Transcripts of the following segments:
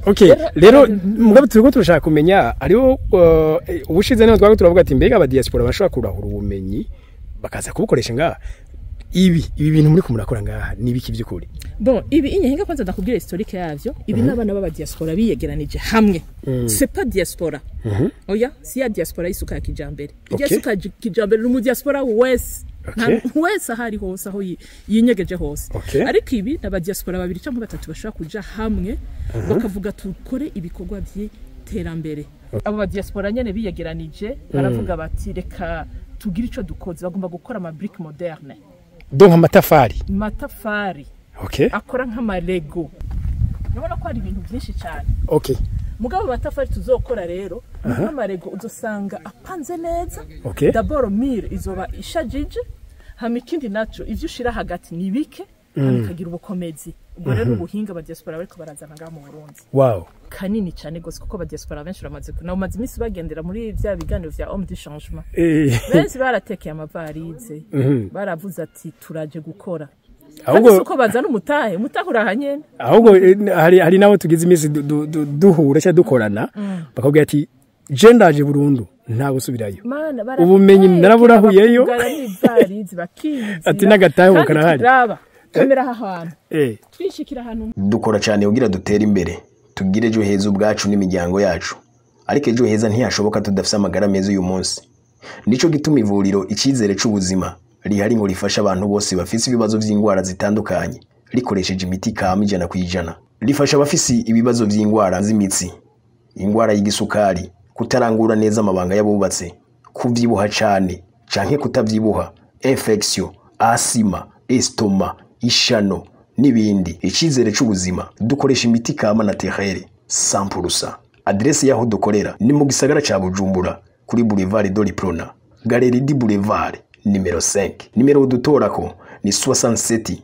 okay rero mugabo turiko turashaka kumenya ariho uh, ubushize niho twago turavuga ati mbega aba diaspora bashobora kurahura ubumenyi bakaza kubukoresha ngaha ibi ibi bintu muri kumurakora ngaha ni ibiki by'ukuri bon ibi inyahinga kwanza ndakubwira historike yavyo ibi n'abana b'aba diaspora biyegeranije hamwe c'est pas diaspora oya si ya diaspora y'isuka ya kijambere irya Okay. suka ya kijambere ni mu diaspora wese Okay. Nta- wese aho ari hose aho yi- yinyegeje hose Okay. ariko ibi ni abadiaspora babiri cyangwa batatu bashobora kuja hamwe bakavuga tukore ibikorwa by'iterambere abo badiaspora nyene biyegeranije baravuga bati reka tugire ico dukoze bagomba gukora ama brique moderne donc amatafari matafari okay akora nk'amarego urabona ko hari ibintu byinshi cyane okay mugabo amatafari tuzokora rero ni nk'amarego uzosanga apanze neza Okay. daboro mire izoba ishajije hama ikindi naco ivyo ushira hagati ni bike hama ikagira ubukomezi ubwo rero ubuhinga abadiaspora bariko barazana ngaha mu burundi wow kanini cyane gose kuko abadiaspora benshi baramaze ku- nabo maze iminsi bagendera muri vya biganiro vya homme du changement eh benshi baratekeye amavarize baravuze ati turaje gukora ahubwo ahubwo uko bazana umutahe umutahe urahanyene ahubwo eh, hari hari nabo tugize iminsi du- du- du- duhura cyangwa dukorana bakabwira ati je ndaje burundu nta gusubirayo Mana, Ubumenyi barateka, naraburahuyeyo. bakugara n'ivarizi bakiyizira. Ati n'agatahe Kandi karahari. raba kamera aha hantu eh twishikira ahantu dukora cyane kugira dutere imbere tugire ejo heza ubwacu n'imiryango yacu ariko ejo heza ntiyashoboka tudafite amagara meza uyu munsi nicyo gituma ivuriro icyizere cy'ubuzima rihari ngo rifashe abantu bose bafite ibibazo by'indwara zitandukanye rikoresheje imiti kama ijana ku ijana rifasha abafise ibibazo by'indwara z'imitsi indwara y'igisukari kutarangura neza amabanga y'abubatse kubyibuha cyane canke kutabyibuha infection asima estoma ishano n'ibindi icyizere cy'ubuzima dukoresha imiti kama na terere sampurusa aderesi y'aho dukorera ni mu gisagara cya bujumbura kuri boulevard doliprona galeri di boulevard nimero 5 nimero udutorako ni 67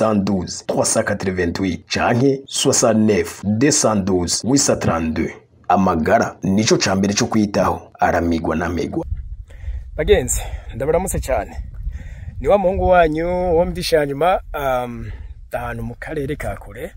812 388 canke 69 212 832 amagara nico ca mbere cyo kwitaho aramigwa n'amigwa bagenzi ndabaramutse cyane ni wa muhungu wanyu wo mdishanyuma um, ahantu mu karere ka kure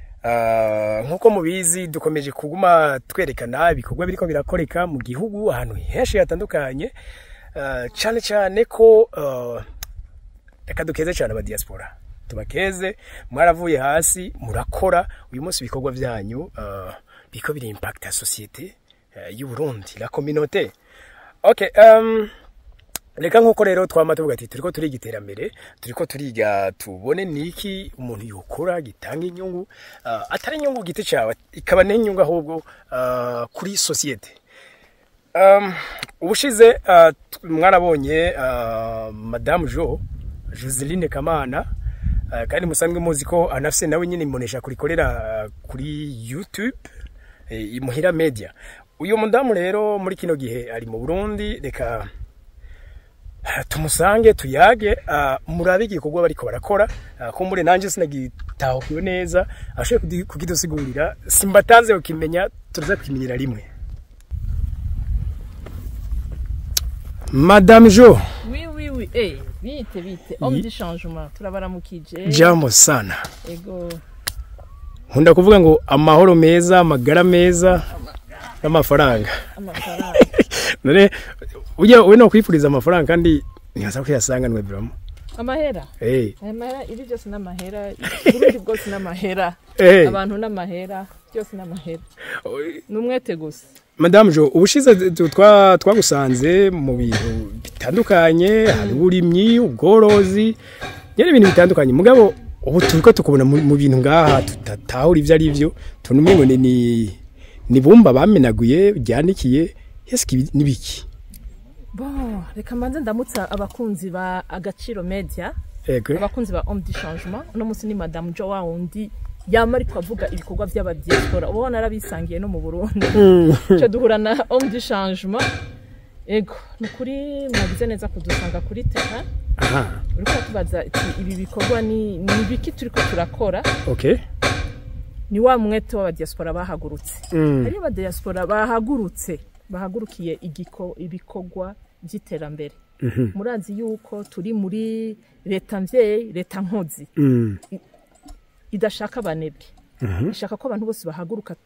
uh, nk'uko mubizi dukomeje kuguma twerekana ibikorwa biriko birakoreka mu gihugu ahantu henshi hatandukanye uh, cyane cyane ko uh, reka dukeze cyane aba diaspora tubakeze mwaravuye hasi murakora uyu munsi ibikorwa byanyu uh, biko biri impact ya societe uh, y'u Burundi la communauté okay um, reka nk'uko rero twama tuvuga ati turiko turiga iterambere turiko turiga tubone niki umuntu yokora gitanga inyungu uh, atari inyungu giti cyawe ikaba n'inyungu ahubwo uh, kuri societe um, ubushize uh, t- mwarabonye uh, madame jo joseline kamana uh, kandi musanzwe muzi ko anafise nawe nyine imunesha kurikorera uh, kuri youtube eh, imuhira media uyu mudamu rero muri kino gihe ari mu burundi reka tumusange tuyage uh, murabe igikorwa bariko barakora uh, kumbure nanje sinagitahukiwe neza ashoboye kukidusigurira simbatanze ukimenya turaza kukimenyera rimwe madame jo oui oui oui eh bite bite homme du changement turabaramukije jambo sana ego nkunda kuvuga ngo amahoro meza amagara meza n'amafaranga amafaranga none ujya we no kwifuriza amafaranga kandi ntihaza kuyasanganwe biramo amahera eh aya mahera ibi byose n'amahera uburundi bwose n'amahera Eh. abantu n'amahera byose n'amahera ni umwete gusa Madame Jo ubushize tu- twa twagusanze mu bintu bitandukanye hari uburimyi ubworozi nyene ibintu bitandukanye mugabo ubu turiko tukubona mu mu bintu ngaha tutatahura ivyo ari vyo tunumwe ngo ni ni- ni bumba bamenaguye ryanikiye yeski ibi- nibiki bon reka mbanze ndamutsa abakunzi ba agaciro media ego abakunzi ba homme du changement uno munsi ni madame jo wa wundi yama ariko avuga ibikorwa by'abadiaspora uba ubona arabisangiye no mu burundi icyo duhura na homme du changement ego ni ukuri mwagize neza kudusanga kuri terra aha uriko tubaza ati ibi bikorwa ni ni ibiki turiko turakora okay ni wa mwete w'abadiaspora bahagurutse Mm. hariyo abadiaspora bahagurutse bahagurukiye igiko ibikorwa by'iterambere murazi yuko turi muri leta mvyeyi leta nkozi mm. idashaka abanebwe ishaka ko abantu bose bahaguruka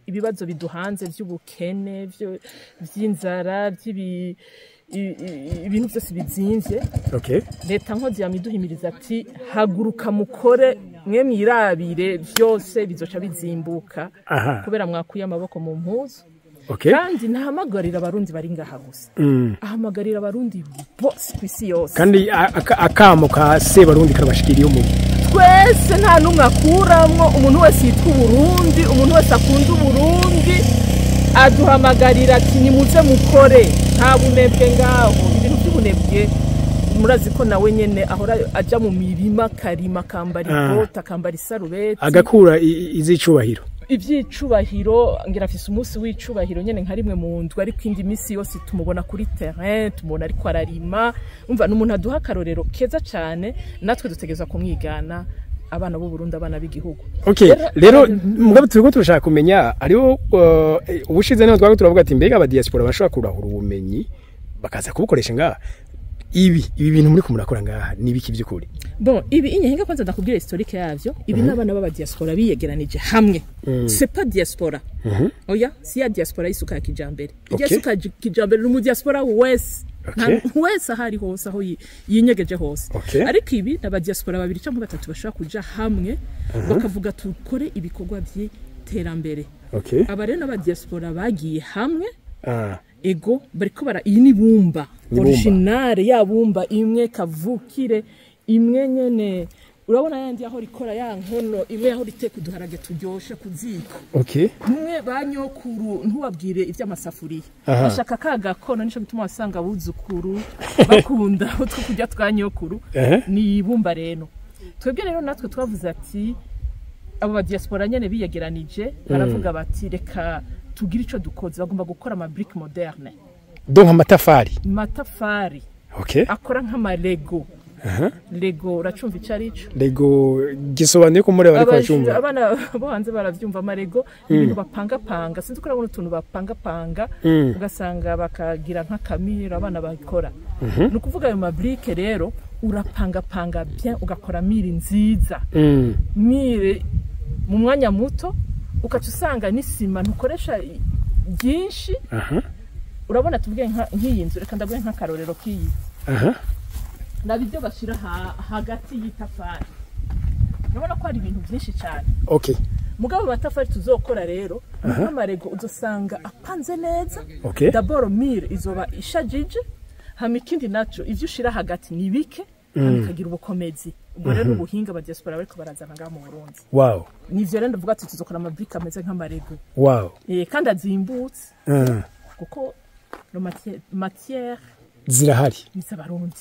ibibazo biduhanze by'ubukene vyo- vy'inzara by'ibi i- i- ibintu byose bizimvye okay leta nkozi yamiduhimiriza ati haguruka mukore mwe mwirabire byose bizoca bizimbuka aha kubera mwakuye amaboko mu mpuzu okay kandi ntahamagarira abarundi bari ngaha gusa Mm. ahamagarira abarundi bose ku isi yose kandi a- aka- akamo ka sebarundi karabashikiriye umuri twese nta n'umwe akuramwo umuntu wese yitwa uburundi umuntu wese akunda uburundi aduhamagarira ati nimuze mukore nta bunebwe ngaho ibintu by'ubunebwe murazi ko nawe nyene ahora aja mu mirima akarima akambara Ah. ikoti akambara isarubeti agakura i- i- izicubahiro ibyicubahiro ngira afise umunsi w'icubahiro nyene nka rimwe mu ndwi ariko indi minsi yose tumubona kuri terrain tumubona ariko ararima umva ni umuntu aduha akarorero keza cane natwe dutegereza kumwigana abana b'u Burundi abana b'igihugu okay Rero- rero mugabo turiko turashaka kumenya hariho uh, ubushize niho twago turavuga ati mbega abadiaspora bashobora kurahura ubumenyi bakaza kubukoresha ngaha ibi ibi bintu muri kumurakora ngaha ni ibiki by'ukuri bon ibi inyahinga kwanza ndakubwira historike yavyo ibi n'abana b'abadiaspora biyegeranije hamwe c'est pas diaspora oya si ya diaspora y'isuka ya kijambere Okay. irya suka ya kijambere ni umudiaspora wese Okay. Nta- wese aho ari hose aho yi- yinyegeje hose Okay. ariko ibi ni abadiaspora babiri cyangwa batatu bashobora kuja hamwe bakavuga tukore ibikorwa by'iterambere okay aba rero n'abadiaspora bagiye hamwe ah ego bariko bara iyi ni bumba Ni bumba. originale ya bumba imwe kavukire imwe nyene urabona yandi aho rikora ya nkono imwe aho riteka uduharage turyoshe ku ziko okay umwe ba nyokuru ntubabwire iby'amasafuriya Aha. bashaka ka gakono nico gituma wasanga abuzukuru bakunda utwo kurya twa nyokuru Ehe. ni ibumba rero twebwe rero natwe twavuze ati abo badiaspora nyene biyegeranije baravuga bati reka tugire ico dukoze bagomba gukora ama brick moderne donc amatafari matafari okay akora nk'amarego aha lego uracumva ico ari co lego gisobanuye ko muri bariko Abaje- bacumva abana bo hanze baravyumva amarego ibintu bapangapanga sinzi ko urabona utuntu bapangapanga Mm. ugasanga bakagira nk'akamiro abana bakora ni ukuvuga ayo mabrike rero urapangapanga bien ugakora miri nziza Mm. mire mu mwanya muto ukaca usanga n'isima ntukoresha i- byinshi aha urabona tuvuge nka- nk'iyi nzu reka ndaguhe nk'akarorero k'iyi aha naba ibyo bashyira ha- hagati y'itafari urabona ko hari ibintu byinshi cyane okay mugabo amatafari tuzokora rero nk'amarego uzosanga apanze neza okay daboro mire izoba ishajije hama ikindi naco ivyo ushira hagati ni bike hama ikagira ubukomezi ubwo rero ubuhinga ba diaspora bariko barazana ngaha mu Burundi wow nivyo rero ndavuga ati tuzokora amabrike ameze nk'amarego wow eh, kandi azimbutse Ah, kuko no matière, matière zirahari ni z'abarundi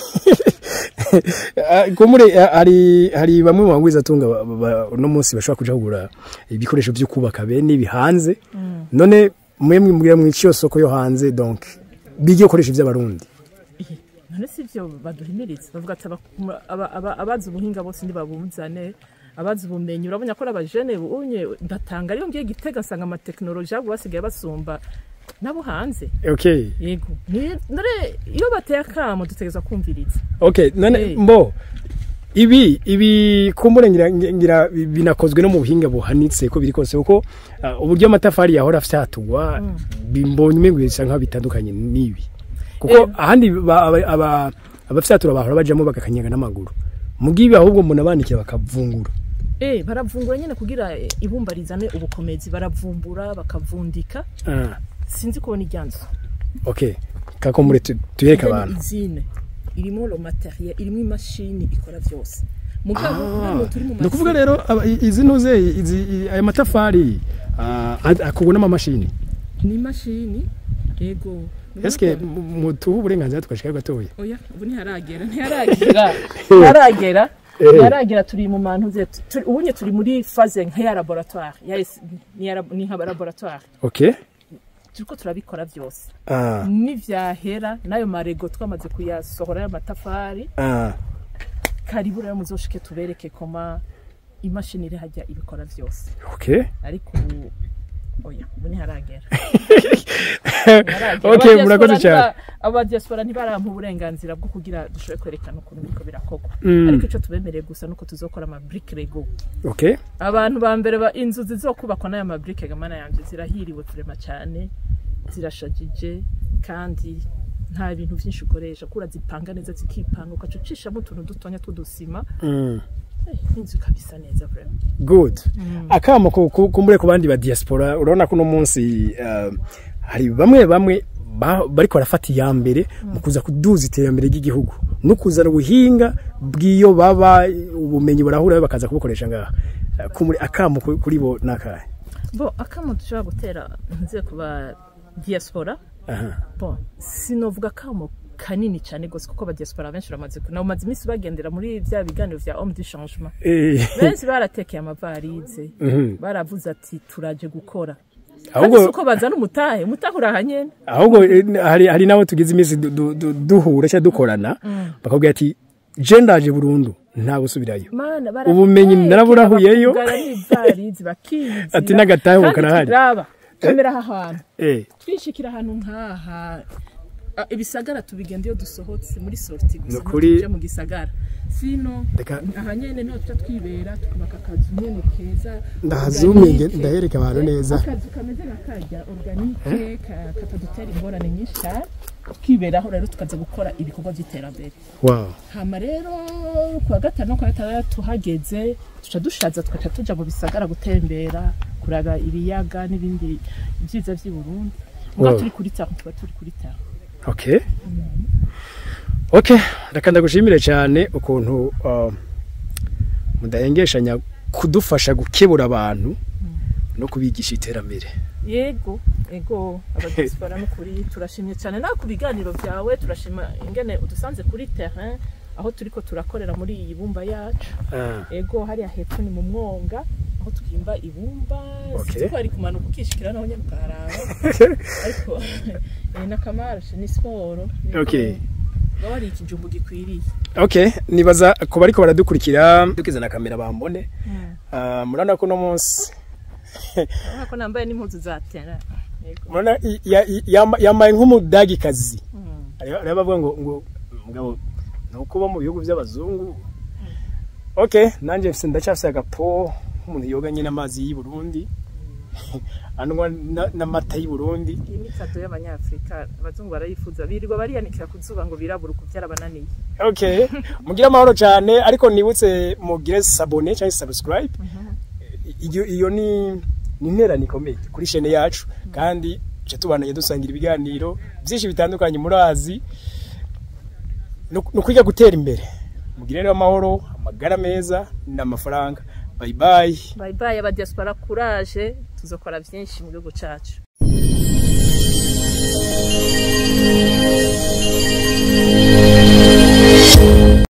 Ah, kumure ah, hari hari bamwe mu bangwiza atunga ba- ba- uno munsi bashobora kuja kugura ibikoresho byo kubaka bene ibi hanze none mwe mwibwira mu iciyo soko yo hanze donc bigiye gukoresha iby'abarundi Eh, none si ivyo baduhimiriza bavuga ati aba- aba- aba- abazi ubuhinga bose ntibabuzane abazi ubumenyi urabona ko ari abajene unye ndatanga ariyo ngiye gitega nsanga amatekinoloji abo basigaye basumba nabo hanze okay yego Ni- none iyo bateye akamo dutegereza kumviriza okay none Eh. mbo ibi ibi kumbure ngira, ngira binakozwe no mu buhinga buhanitse ko biri kose kuko ah, uburyo amatafari yahora afyatugwa bimbonye umengo bisa nkaho bitandukanye n'ibi kuko Eh. ahandi ba- aba- aba- abafyatura bahora bajamo bagakanyaga n'amaguru mugibi ahubwo umuntu abandikiye bakavungura eh baravungura nyine kugira eh, ibumba rizane ubukomezi baravumbura bakavundika ah, sinzi kubona iryanzu okay kakombure tu- tuyereke Then abantu izine irimo lo materiel irimo imashini ikora byose mugabo hano turi mu ni ukuvuga mashini rero aba- i- izi ntuze izi i- aya matafari ah, ad- akorwa n'amamashini ni imashini yego eske mutuha uburenganzira tugashikayo gatoya oya ubu ntiharagera ntiharagera ntiharagera Eh. ntiharagera turi mu mantu ze turi- ubunye turi muri faze nk'iya laboratoire ya es- ni ya lab- ni nka laboratoire okay turiko turabikora byose ah, nivyahera n'ayo marego twamaze kuyasohora y'amatafari ah. karibu rero muzoshike tubereke koma imashini iri hajya ibikora byose okay ariko ubu oya ubu ntiharagera okay murakoze cyane abadiaspora ntibarampa uburenganzira bwo kugira dushobore kwerekana ukuntu biriko birakorwa Mm. ariko icyo tubemereye gusa nuko tuzokora ama brick lego okay abantu ba mbere ba inzu zizokubakwa n'aya ma brick gamana yanje zirahiriwe turema cyane zirashajije kandi nta bintu byinshi ukoresha kura zipanga neza zikipanga ugaca ucishamo utuntu dutonya tw'udusima mm. eh, inzu ikabisa neza vraiment good akamo ku- ku- kumbure ku bandi ba diaspora urabona ko uno munsi uh, hari bamwe bamwe ba- bariko barafata iya mbere mu kuza kuduza iterambere ry'igihugu no kuzana ubuhinga bw'iyo baba ubumenyi burahura bakaza kubukoresha ngaha Uh, kumuri akamo ku- kuri bo nakahe bo akamo dushobora gutera nze kuba diaspora aha bon sinovuga akamo kanini cyane gose kuko aba diaspora benshi baramaze ku- nabo maze iminsi bagendera muri bya biganiro vya homme du changement Eh, benshi baratekeye amavarize mhm. baravuze ati turaje gukora ahubwo kandi si uko bazana umutahe umutahe urahanyene ahubwo eh, hari hari nabo tugize iminsi du- du- du- duhura cyangwa dukorana bakabwira ati je ndaje burundu nta gusubirayo mana Ubumenyi naraburahuyeyo. n'ivarizi bakiyizira Ati n'agatahe ubu karahari. raba kamera aha hantu eh twishikira ahantu nk'aha Ah, ibisagara tubigenda iyo dusohotse muri sorti gusa Nukuri- ntituje mu gisagara sino Reka- aha nyene niho tuca twibera tukubaka akazu nyene keza ndahazuminge organique. ndahereka abantu neza akazu kameze nka karya organike ka- katadutera ingorane nyinshi cyane twiberaho rero tukaza gukora ibikorwa by'iterambere wow hama rero kuwa gatanu no kuwa gatandatu hageze tuca dushaza tugaca tuja mu bisagara gutembera kuraba ibiyaga n'ibindi byiza by'i Burundi muga Wow. turi kuri taho tuba turi kuri taho okay okay reka ndagushimire cyane ukuntu uh, mudahengeshanya kudufasha gukebura abantu no kubigisha iterambere yego yego abadiaspora no kuri turashimye cyane nawe ku biganiro byawe turashima ingene udusanze kuri terrain aho turiko turakorera muri iyi bumba yacu Ah, ego hariya hepfo ni mu mwonga aho twimba ibumba Okay. sinzi ko hari kumanuka ukishikira naho nyene ukaharaba ariko eh, n'akamarashe ni siporo Yego, Okay. baba hari ikijumbu gikwiriye okay nibaza ko bariko baradukurikira dukiza na kamera bambone uh, murabona ko uno munsi urabona ko nambaye n'impuzu za tera yego murabona i- ya- i- yamba- yambaye nk'umudagikazi Mm. hariho bavuga ngo ngo mugabo ni uko uba mu bihugu by'abazungu okay nanjye mfise ndacyafise agapo nk'umuntu yoga nyine amazi y'i Burundi anywa na- n'amata y'i Burundi iyi ni kado y'abanyafurika abazungu barayifuza birirwa bariyanikira ku zuba ngo birabura uku byarabananiye okay mugire amahoro cyane ariko nibutse mugire sabone cyangwa subscribe iyo iyo ni ni interane ikomeye kuri chaîne yacu kandi tujya tubanaye dusangira ibiganiro byinshi bitandukanye murazi ni ukwiga gutera imbere mugire rero amahoro amagara meza n'amafaranga bye bye bye bye abadiaspora courage tuzokora byinshi mu gihugu cyacu